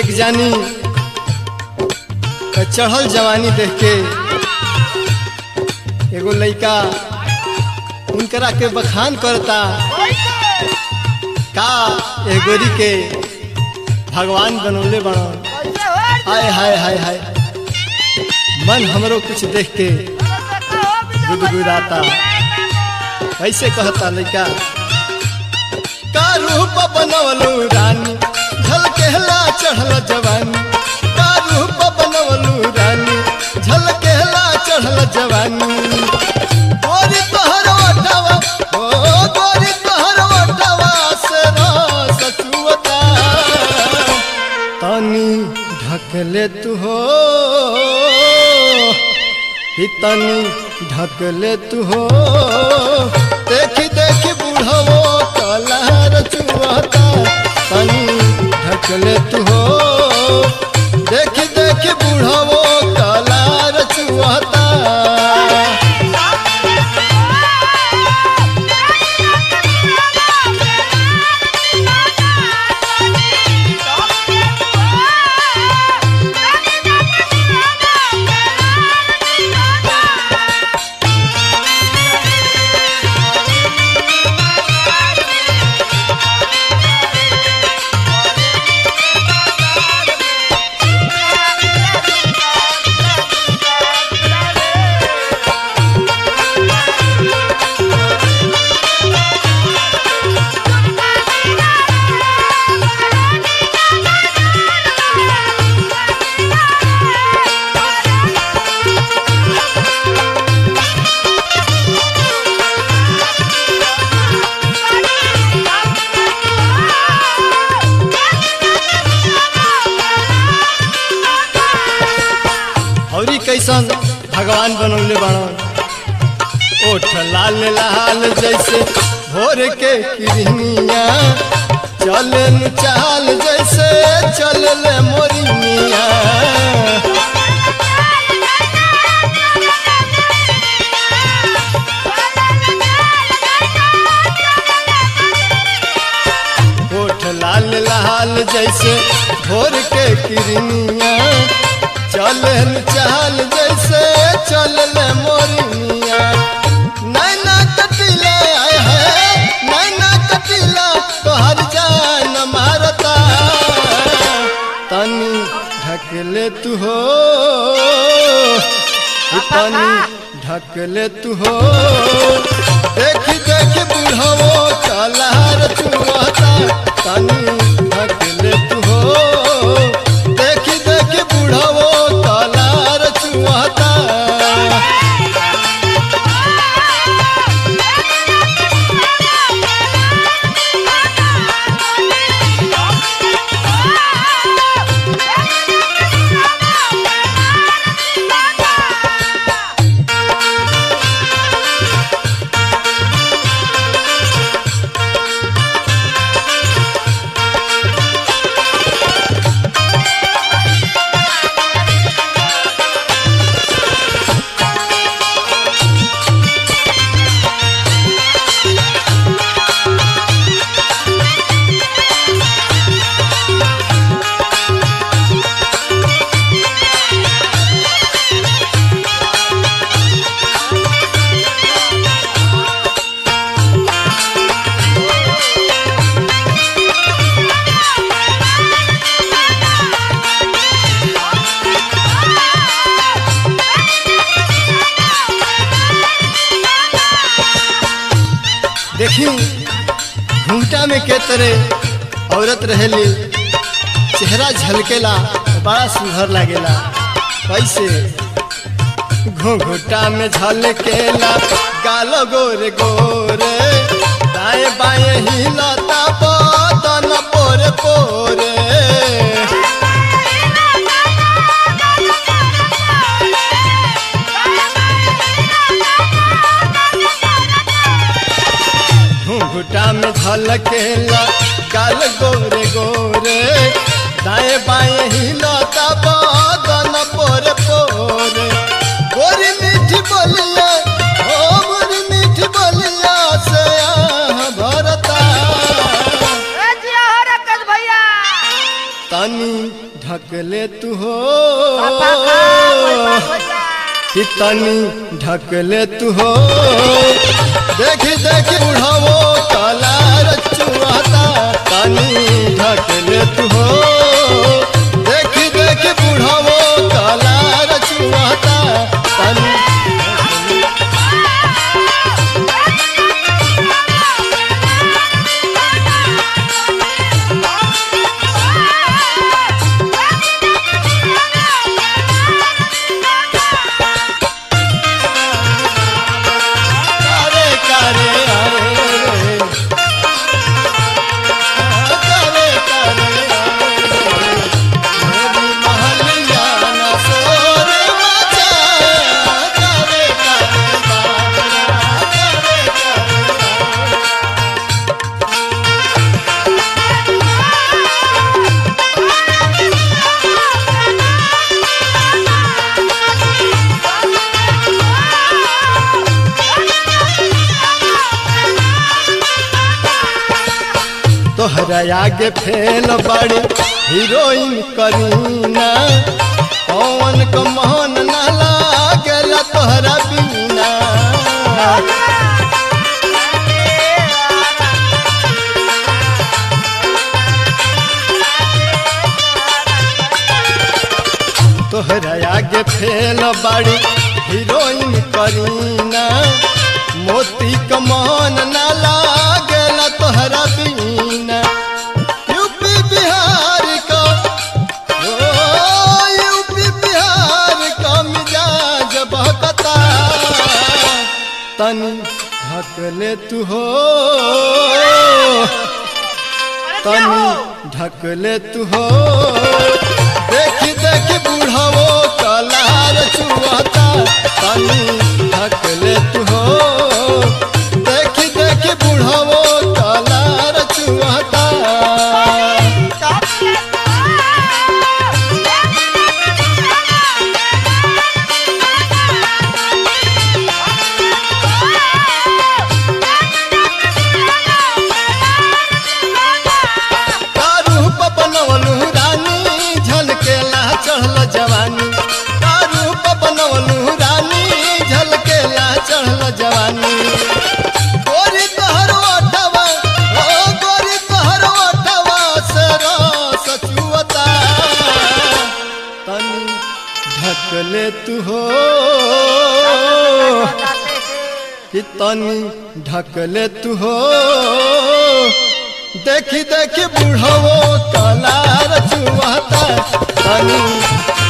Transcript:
एक जानी का चढ़ल जवानी देख के एगो लइका उनकरा के बखान करता का ए गोरी के भगवान बनौले बड़न हाय हाय हाय हाय मन हमरो कुछ देख के गुदगुदाता कैसे कहता लइका का रूप बनवलू रानी झलकेला चढ़ल जवानी का रूप बनवलू रानी झलकेला चढ़ल जवानी गोरी तोहर ओठवा ओ गोरी तोहर ओठवा से रस चुवता तनी ढकले तू हो ही तनी ढकले तू हो देखी देखी बुढ़वो कलहर चुहता तनी ढकले तू हो देखी देखी बुढ़वो कलहर चुहता औरी कैसन भगवान बनौले बाड़न ओठ लाल लाल जैसे भोर के किरनिया चले चाल जैसे चलले मोरिनिया ओठ लाल लाल जैसे भोर के किरनिया चलन चाल जैसे चलल मोरनिया नैना कटिला आय है नैना कटिला तोहर जान मारता तनी ढकले तू हो तनी ढकले तू हो देखी देखी बुढ़वो कलहर चुहता तनी ढकले तू हो देखी देखी बुढ़वो कलहर चुहता देखी घूमटा में के तरह औरत रहेली चेहरा झलकेला बड़ा सुंदर लागेला कैसे घूंघटा में झलकेला गाल गोरे गोरे दाएं बाएं हिलता बदन पोरे पोरे घूंघटा में झलकेला गाल गोरे गोरे दाएं बाएं हिलता बदन पोरे पोरे गोरी मीठी बोलिया ओ गोरी मीठी बोलिया से आह भरता ए जिया हो रकत भैया तनी ढक ले तू हो पापा का कोई बात हो जा कि तनी ढक ले तू हो देखी देखी बुढ़ावो काला रचुआता तनी ढक ले तू हो देखी देखी बुढ़ावो काला रचुआता तनी कारे कारे आए रे कारे कारे आए रे मेरी महलिया न सोर मचाया कारे कारे बाबरा कारे कारे तोहरा आगे फेल बड़ी हीरोइन करीना पवन को मोहन न लागेला तोहरा बिना तोहरा आगे फेल बड़ी हीरोइन करीना मोती को मोहन न लागेला तोहरा बिना यूपी बिहार का ओ यूपी बिहार का मिजाज बहकता तनी ढक ले तू हो तनी ढक ले तू हो देखी देखी बुढ़ावो कलार चुआता तनी ढक ले तू हो देखी देखी बुढ़ावो कलार चुआता कारू पपनवलू रानी झलकेला चढ़ल जवानी कारू पपनवलू रानी झलकेला चढ़ल जवानी गोरी तोहर ओठवा ओ गोरी तोहर ओठवा से रस चुअता तनी ढक ले तू हो कि तनी ढक ले तू हो देखी देखी बुढ़वो कलार चुआता तनी